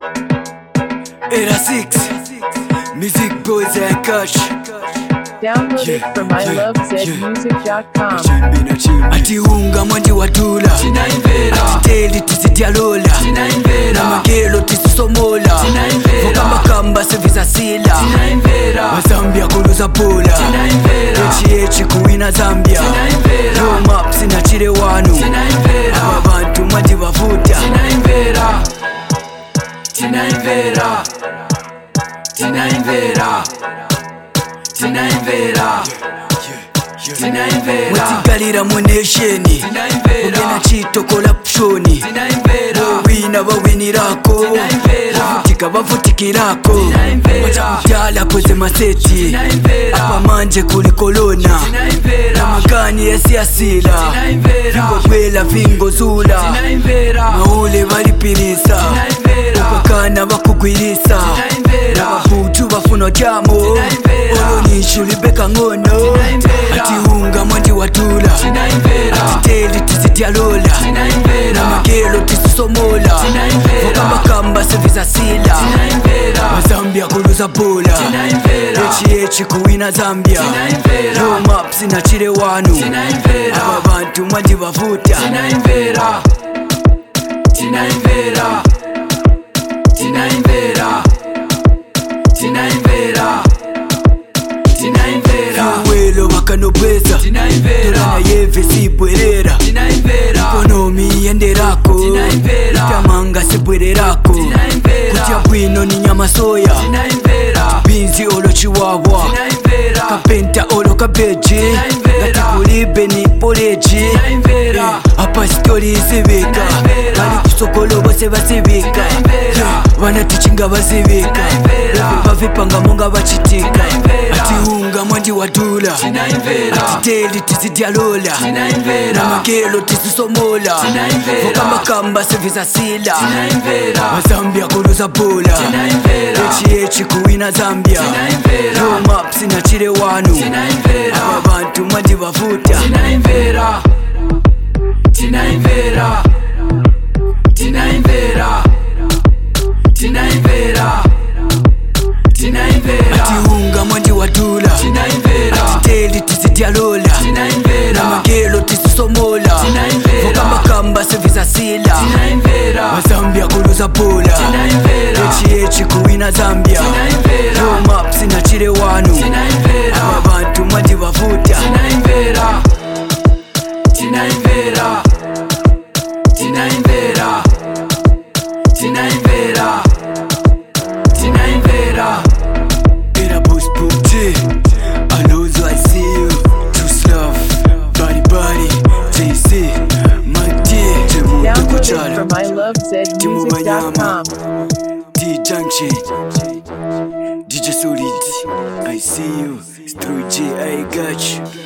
Era 6 Music Boys and Cash Download it from ilovezmusic.com. atiunga mwanji watula atiteli tisityalola namagelo tisisomola vokamakamba sevisasila mazambia kuluza pola echiyechi kuwina zambia yomap sinachile wanu aba bantu mwanji bavuta tinaimvera tinaimvera tinaimvera mwetigalira mu nesheni ugena chitokola pshoni wina bawinirako bavutika bavutikirako bacakutyala koze maseti apamanje kuli kolona namagani yasiyasila vingogwela vingozula maule balipirisa ukakana bakugwirisa nabahutu bafuna jamo olonishu libeka ngono atiunga mwanji watula atiteli tisityalola namagelo tisisomola vokamakamba sevisasila mazambia kuluza pola echiyechi kuwina zambia yomap sinachile wanu aba bantu mwanji bavuta tinaimvera tinaimvera tinaimvera tinaimvera welo bakanobweza tolana yeve sibwerera ikonomi yenderako itamanga sibwererako kutya bwino ni nyama soya binzi olo chiwawa kapenta olo kabeji gatikulibe ni poleji apasitori zibika bali kusokolo bose bazibika banatichinga bazibika bavipangamo nga bachitika atiunga mwanji watula atiteli tisityalola namagelo tisisomola vokamakamba sevisasila mazambia kuluza pola echiyechi kuwina zambia yomap sinachile wanu aba bantu mwanji bavuta tinaimvera tinaimvera tinaimvera tinaimvera tinaimvera atiunga mwanji watula atiteli tisityalola namagelo tisisomola vokamakamba sevisasila mazambia kuluza pola echiyechi kuwina zambia yomap sinachile wanu aba bantu mwanji bavuta tinaimvera tinaimvera tinaimvera tinaimvera tinaimvera era boss booty alonzo i see you too slow body body jc my dear Download it kuchala from ilovezmusic.com. d junction dj solid i see you it's through j i got you